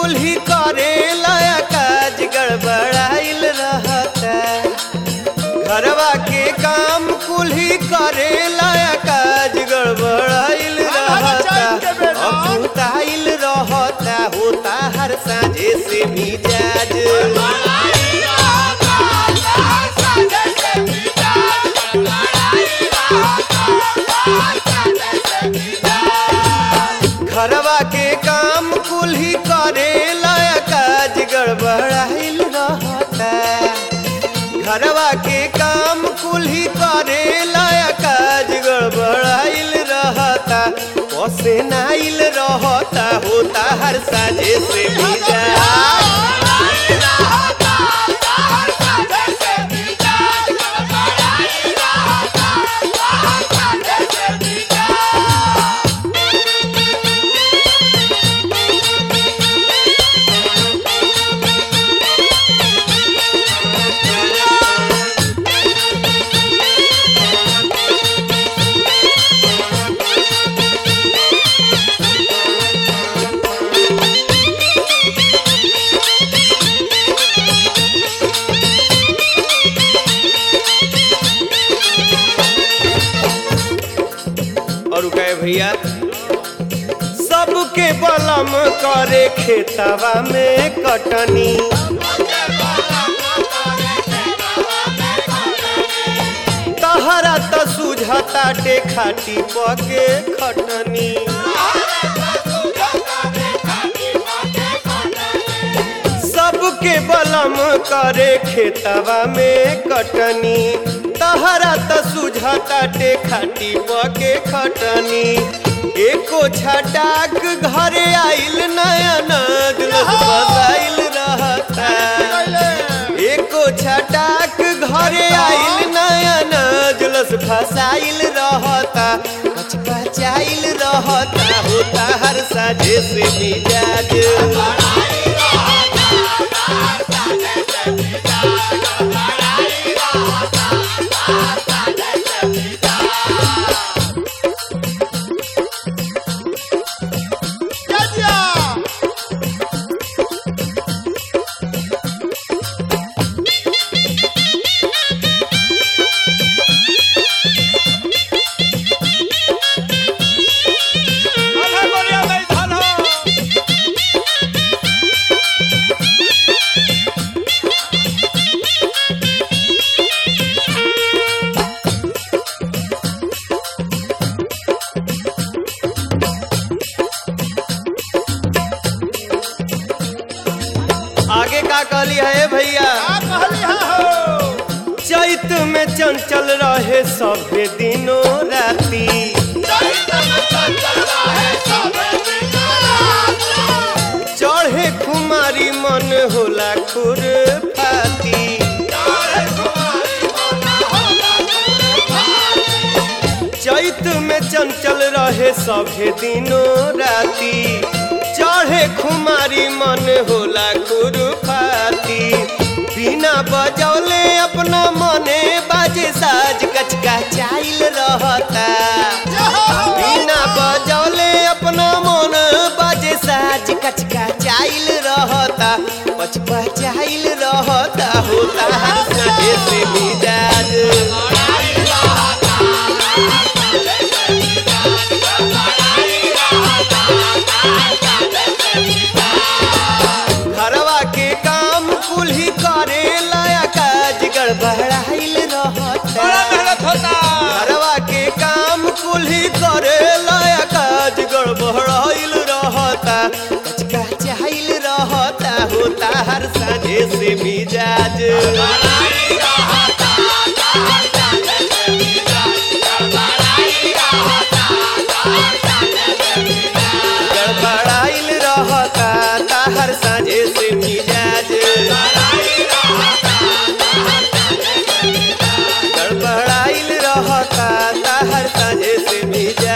कुल्ही करेला काज गड़बड़ाइल रहता घरवा के काम कुल्ही करेला काज गड़बड़ाइल रहता अपुताइल रहता होता हर साझे से मिजाज घरवा के काम कुल्ही करेला काज गड़बड़ाइल रहता घरवा के काम कुल्ही करेला काज गड़बड़ाइल रहता पसे नाइल रहता होता हर साझे से मिजा और कहे भैया सबके बलम करे खेतवा में कटनी तहरा त सुझताटे खाटी पके खटनी सबके बलम करे खेतवा में कटनी तहरा त सुझताटे खाटी पके खटनी एको छटाक घरे आइल नया नद बसाइल रहता एको छटाक घरे आइल नया नजलस फसाइल रहता कचकचाइल रहता होता हर साझे से मिजाज आगे का कहली है भैया चैत में चंचल रहे सभे दिनों राती चढ़े खुमारी मन होला खुर फाती चैत में चंचल रहे सभे दिनों राती चढ़े खुमारी मन होला खुरफाती बिना बजौले अपना मने बाजे साज कचका चाइल रहता बिना बजौले अपना मन बाजे साज कचका चाइल रहता पचपा चाइल रहता होता हर सजे से मिजाज घरवा के काम कुल्ही करे लाया काज गड़बड़ाइल रहता मेहनत होता घरवा के काम कुल्ही करे लाया काज गड़बड़ाइल रहता कचका चाइल रहता होता हर साझे से मिजाज गड़बड़ाइल रहता ताहर साझे से मिजाज गड़बड़ाइल रहता ताहर साझे से मिजाज